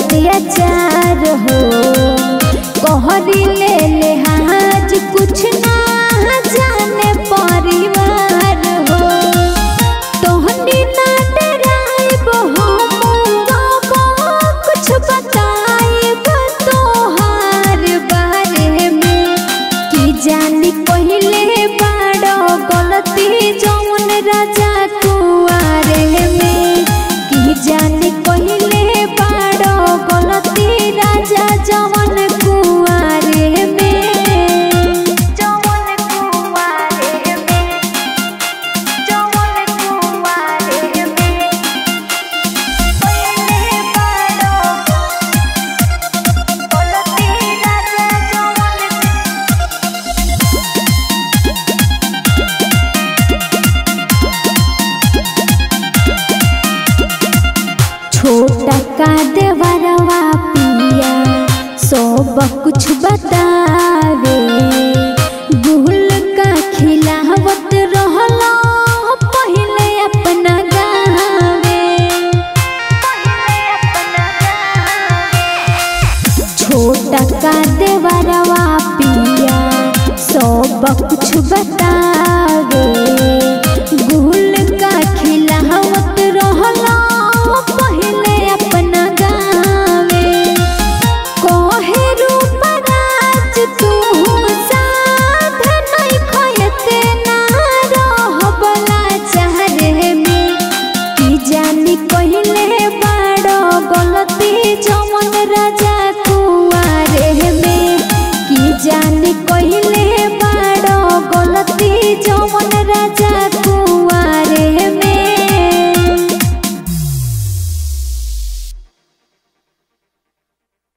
अत्याचार हो कहरी ले लिहाज कुछ ना जाने परिवार हो तोहनी ना डराइब हम कुछ बताइब तोहार बारे में की जानी पहले बाड़ो गलती जौन राजा कुआरे में की जानी पहले बाड़ो गलती राजा जौन कुआरे में जौन कुआरे में जौन कुआरे में पहले बाड़ो गलती राजा जौन छोटा का देवरवा पिया सब कुछ बतावे गुल का खिलावत रहला पहले अपना गावे छोटा का देवरवा पिया सब कुछ बतावे गुल का खिलावत रहला पहले अपना गावे कोहे रूपराज तू साथ नहीं खयते ना रहबला चाहरे में की जानी कहले बाड़ो गलती जमन राजा कुआरे में की जानी कहले